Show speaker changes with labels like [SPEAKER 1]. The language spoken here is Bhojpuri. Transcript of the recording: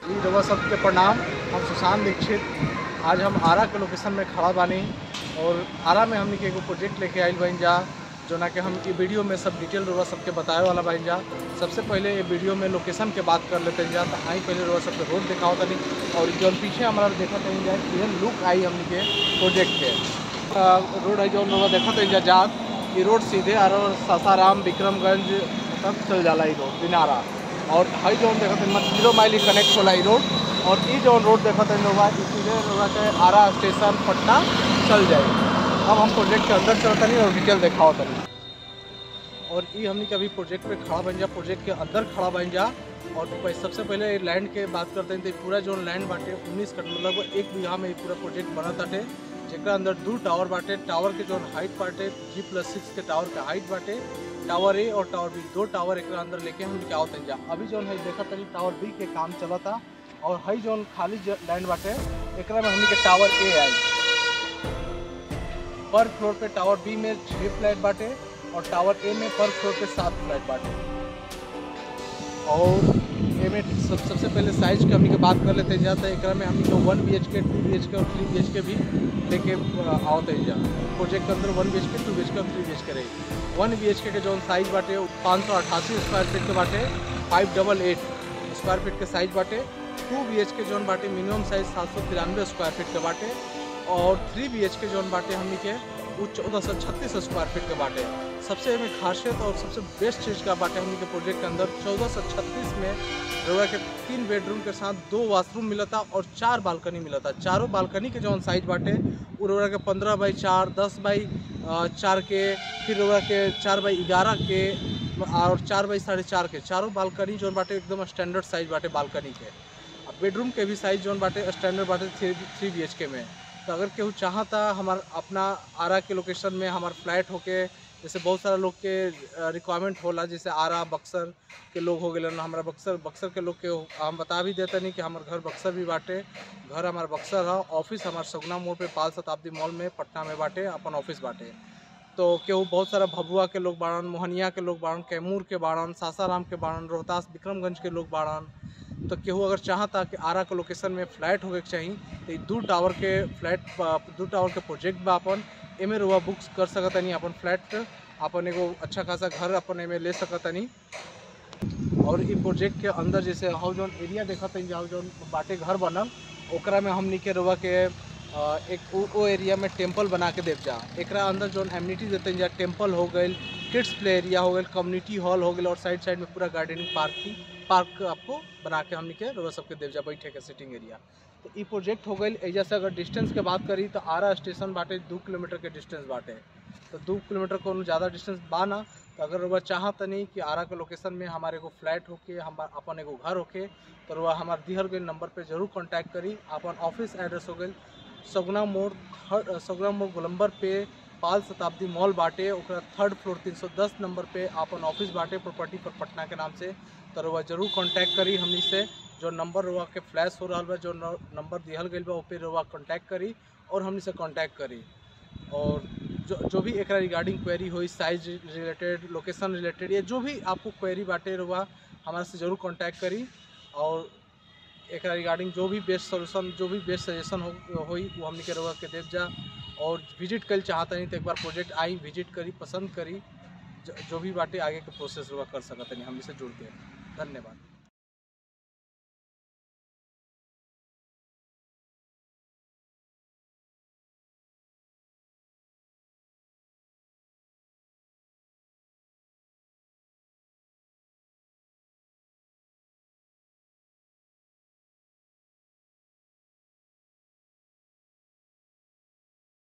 [SPEAKER 1] जी रउआ सबके प्रणाम हम सुशांत दीक्षित आज हम आरा के लोकेशन में खड़ा बानी और आरा में हमने के एगो प्रोजेक्ट लेके आइल बाइन जा जोना कि हम ई वीडियो में सब डिटेल रउआ सबके बतावे वाला बाइन जा सबसे पहले ये वीडियो में लोकेशन के बात कर लेते हैं जा तो आई पहले रउआ सबके रोड दिखाओ तनी और जौन पीछे हमारा देखा तनी जा ये लुक आई हमने के प्रोजेक्ट के अ, रोड है जो रउआ देखा तनी जा जात ये रोड सीधे आरो सासाराम विक्रमगंज तक चल जाला ई रोड दिनारा और हाई जोन देखा था जीरो माइल कनेक्ट होला ई रोड और ई जोन रोड देखा था लोग ई सीधे लोग के आरा स्टेशन पटना चल जाए अब हम प्रोजेक्ट के अंदर चलता नहीं और डिटेल दिखाओ तनी और ई हमने कभी प्रोजेक्ट पे खड़ा बन जा प्रोजेक्ट के अंदर खड़ा बन जा और पह- सबसे पहले लैंड के बात करते हैं तो पूरा जो लैंड बाटे उन्नीस कट मतलब एक बीघा में ई पूरा प्रोजेक्ट बना ताटे जेकरा अंदर दू टावर बाटे टावर के जो हाइट बाटे जी प्लस सिक्स के टावर के हाइट बाटे टावर ए और टावर बी दो टावर एक अंदर लेके हम क्या होते हैं जा अभी जो है देखा तरी टावर बी के काम चला था और हई जो खाली लैंड बाटे एकरा में हमनी के टावर ए आई पर फ्लोर पे टावर बी में छः फ्लैट बाटे और टावर ए में पर फ्लोर पे सात फ्लैट बाटे और ए में सब सबसे पहले साइज के हमनी के बात कर लेते हैं जाता है एकरा में हमनी के वन बी एच के टू बी एच के और थ्री बी एच के भी लेके आवते हैं जा प्रोजेक्ट के अंदर वन बी एच के टू बी एच के और थ्री बी एच के रही वन बी एच के जो साइज बाटे पाँच सौ अठासी स्क्वायर फीट के बाटे five double eight square feet के साइज बाटे टू बी एच के जोन बाटे मिनिमम साइज सात सौ तिरानवे स्क्वायर फीट के बाटे और थ्री बी एच के जोन बाटे हमनी के वो चौदह सौ छत्तीस स्क्वायर फीट के बाटे सबसे में खासियत और सबसे बेस्ट चीज़ का बाटे हमनी के प्रोजेक्ट के अंदर चौदह सौ छत्तीस में रउआ के तीन बेडरूम के साथ दो वाशरूम मिला था और चार बालकनी मिला था चारों बालकनी के जौन साइज बाटे वो रउआ के पंद्रह बाई चार दस बाई अ, चार के फिर रउआ के चार बाई ग्यारह के और चार बाई साढ़े चार के चारों बालकनी जौन बाटे एकदम स्टैंडर्ड साइज बाटे बालकनी के अब बेडरूम के भी साइज जौन बाटे स्टैंडर्ड बाटे थ्री थ्री बी एच के में तो अगर केहू चाहता हमार अपना आरा के लोकेशन में हमार फ्लैट होके जैसे बहुत सारा लोग के रिक्वायरमेंट होला जैसे आरा बक्सर के लोग हो गए हमारा बक्सर बक्सर के लोग के हम बता भी देते नहीं कि हमार घर बक्सर भी बाटे घर हमार बक्सर है ऑफिस हमार सगुना मोड़ पे पाल शताब्दी मॉल में पटना में बाटे अपन ऑफिस बाटे तो केहू बहुत सारा भभुआ के लोग बाड़न मोहनिया के लोग बाड़न कैमूर के बाड़न सासाराम के बाड़न रोहतास विक्रमगंज के लोग बाड़न तो केहू अगर चाहता कि आरा के लोकेशन में फ्लैट होके के चाहिए तो ई दू टावर के फ्लैट दू टावर के प्रोजेक्ट बा अपन एमे रुआ बुक्स कर सकतनी अपन फ्लैट अपन एगो अच्छा खासा घर अपन एमे ले सकतनी और ई प्रोजेक्ट के अंदर जैसे हाउ जौन एरिया देखत हई जाओ जौन बाटे घर बनल ओकरा में हमनी के रुआ के अ, एक उ- ओ एरिया में टेम्पल बना के देव जा एकरा अंदर जौन एम्यूनिटी देते हैं जा टेम्पल हो गई किड्स प्ले एरिया हो गई कम्युनिटी हॉल हो गई और साइड साइड में पूरा गार्डनिंग पार्क की पार्क आपको बना के हमनी के रुआ सबके देव जा बैठे के सिटिंग एरिया तो ई प्रोजेक्ट हो गई एजा से अगर डिस्टेंस के बात करी तो आरा स्टेशन बाटे दू किलोमीटर के डिस्टेंस बाटे तो दू किलोमीटर कोनो ज़्यादा डिस्टेंस बा ना तो अगर रुआ चाहत नहीं कि आरा के लोकेशन में हमारे एगो फ्लैट होके हम अपन एगो घर होके तो रुआ हमारे दिहल गई नंबर पे जरूर कांटेक्ट करी अपन ऑफिस एड्रेस हो गई सगुना मोड़ थर्ड सगुना मोड़ गोलम्बर पे पाल शताब्दी मॉल बाटे ओकरा थर्ड फ्लोर 310 नंबर पे अपन ऑफिस बाटे प्रॉपर्टी पर पटना के नाम से तो रुआ जरूर कांटेक्ट करी हमनी से जो नंबर रुआ के फ्लैश हो रहा बा जो न- नंबर दिहल गई बा पे रुआ कांटेक्ट करी और हमनी से कांटेक्ट करी और जो जो भी एक रिगार्डिंग क्वेरी हुई साइज रिलेटेड लोकेशन रिलेटेड या जो भी आपको क्वेरी बाटे रुआ हमारे से जरूर कांटेक्ट करी और एक रिगार्डिंग जो भी बेस्ट सोल्यूशन जो भी बेस्ट सजेशन हो होई वो हमने के रुआ के देव जा और विजिट कर चाहता नहीं तो एक बार प्रोजेक्ट आई विजिट करी पसंद करी ज- जो भी बाटे आगे के प्रोसेस रुआ कर सकत नहीं हमने से जुड़ के धन्यवाद